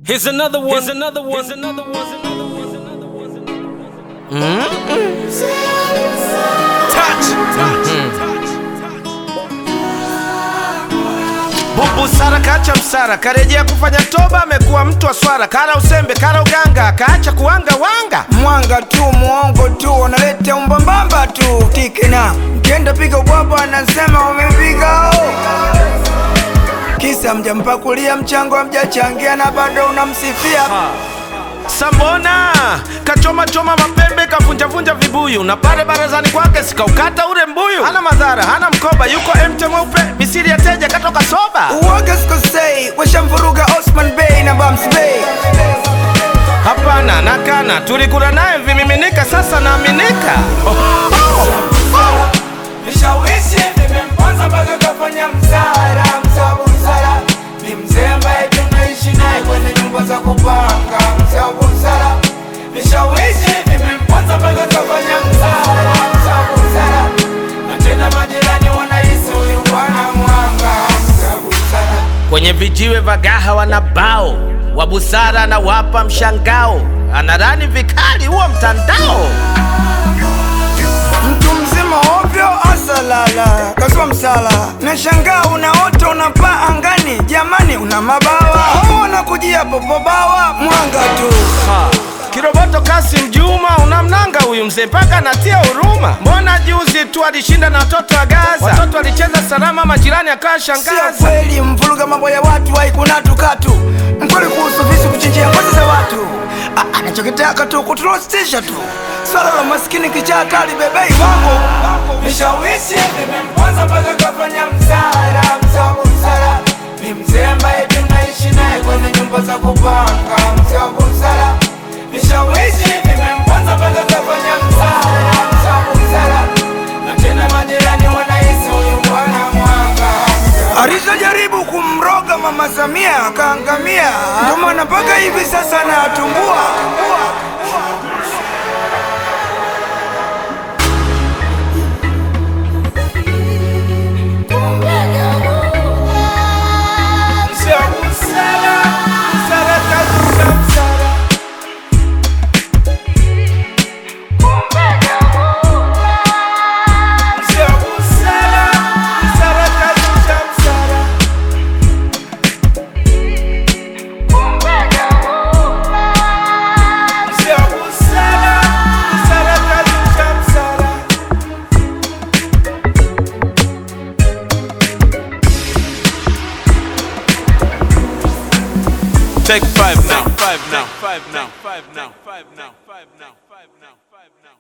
Here's another one. Here's another one. Here's another one. Here's another one. Here's another one. Here's another one. Touch. Touch. Touch. Bubu Sara kacha msara, karejea kufanya toba, amekuwa mtu wa swara, kara usembe, kara uganga, kaacha kuwanga wanga. mwanga tu muongo tu wanaleta umbambamba tu tikina mkienda piga ubwabwa anasema wamepiga oh. kisa mjampakulia mchango amjachangia na bado unamsifia Sambona kachoma choma mapembe, kavunjavunja vibuyu, na pale barazani kwake sikaukata ule mbuyu. Hana madhara, hana mkoba, yuko emte mweupe, misiri ya teja katoka soba. uoga sikosei washamvuruga Osman Bey na Bams Bey Hapana, nakana, tulikula naye vimiminika, sasa naaminika. vishawishi vimemponza mpaka kafanya msara msabu msara ni mzee ambaye tunaishi naye kwenye nyumba za kupanga msabu msara vishawishi vimemponza mpaka kafanya msara msabu msara na tena majirani wanahisi huyu bwana mwanga msabu msara Kwenye vijiwe vagaha wana bao wa busara na wapa mshangao, anarani vikali huo mtandao. mtu mzima ovyo asalala kaswa msala nashangaa unaota unapaa angani jamani una mabawa au wanakujia popobawa mwanga tu Ha. Kiroboto Kasim Juma unamnanga huyu mzee mpaka anatia huruma. Mbona juzi tu alishinda na watoto wa Gaza, watoto walicheza salama, majirani akawa Sio shangaza. kweli mvuruga mambo ya watu haikunatu katu mkweli kuhusu visu kuchinjia ngozi za watu A- anachokitaka tu kuturostisha tu swala la maskini kichaa kali bebei wangu vishawishi vimemponza mpaka kafanya msara msabu msara ni mzee ambaye tunaishi naye kwenye nyumba za kupanga msabu msara vishawishi vimemponza mpaka kafanya msara msabu msara na tena majirani wanahisi huyu bwana mwanga alizojaribu kumroga mama Samia akaangamia, ndio maana mpaka hivi sasa anatumbua. Take five now. Five now. Five now. Five now. Five now. Five now. Five now. Five now.